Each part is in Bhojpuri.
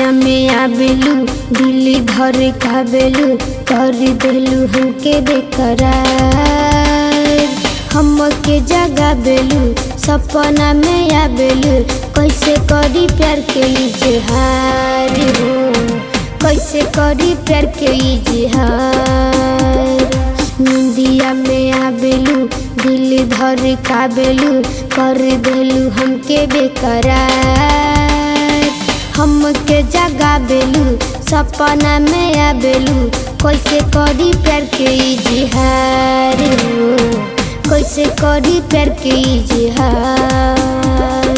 निंदिया में आबेलू दिल धर काबेलू कर देलू हमके बेकरार हमके जगाबेलू सपना में आबेलू कैसे करी प्यार के इजहार हो कैसे करी प्यार के इजहार निंदिया में आबेलू दिल धर काबेलू कर देलू हमके बेकरार हमके जगाबेलू सपना में आबेलू कैसे करी प्यार के इजहार हो कैसे करी प्यार के इजहार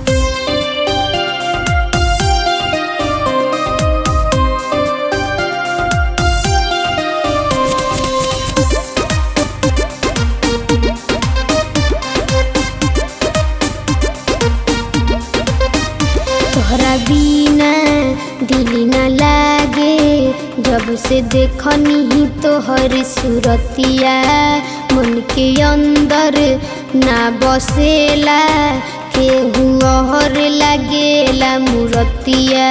तोहरा बिना दिल न लागे जब से देखनी ही तोहर सूरतिया मन के अंदर ना बसेला केहू और लागेला मूरतिया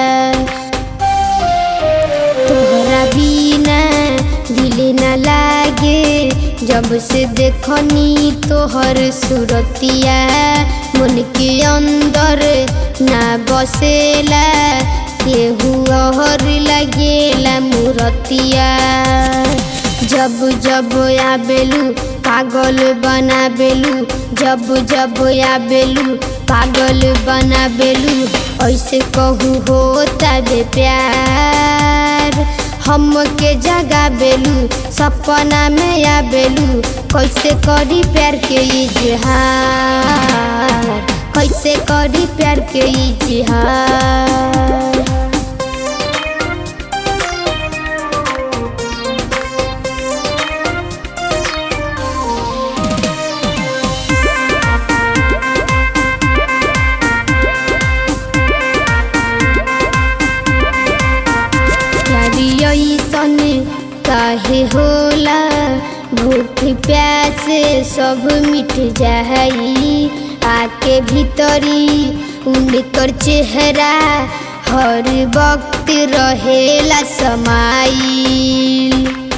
तोहरा बिना दिल न लागे जब से देखनी तोहर सूरतिया मन के अंदर ना बसेला केहू और लगेला मूरतिया जब जब आबेलू पागल बनाबेलू जब जब आबेलू पागल बनाबेलू ऐसे कहू होता बे प्यार हमके जगाबेलू सपना में आबेलू कैसे करी प्यार के इजहार कैसे करी प्यार के इजहार प्यारी ऐसन काहे होला भूख प्यासे सब मिट जाई आके भीतरी उनकर चेहरा हर वक्त रहेला समाइल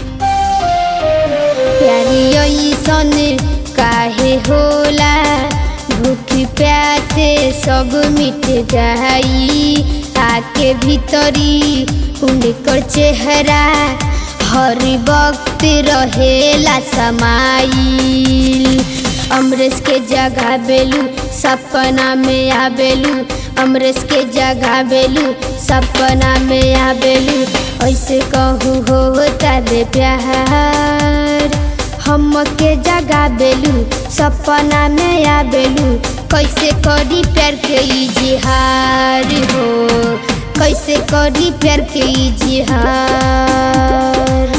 प्यारी ऐसन काहे होला भूख प्यासे सब मिट जाई आके भीतरी उनकर चेहरा हर वक्त रहेला समाइल अमरेश के जगह बेलू सपना में आबेलू अमरेश के जगह बेलू सपना में आबेलू ऐसे कहू होता बे प्यार हमके जगा बेलू सपना में आबेलू कैसे करी प्यार के इजहार हो कैसे करी प्यार के इजहार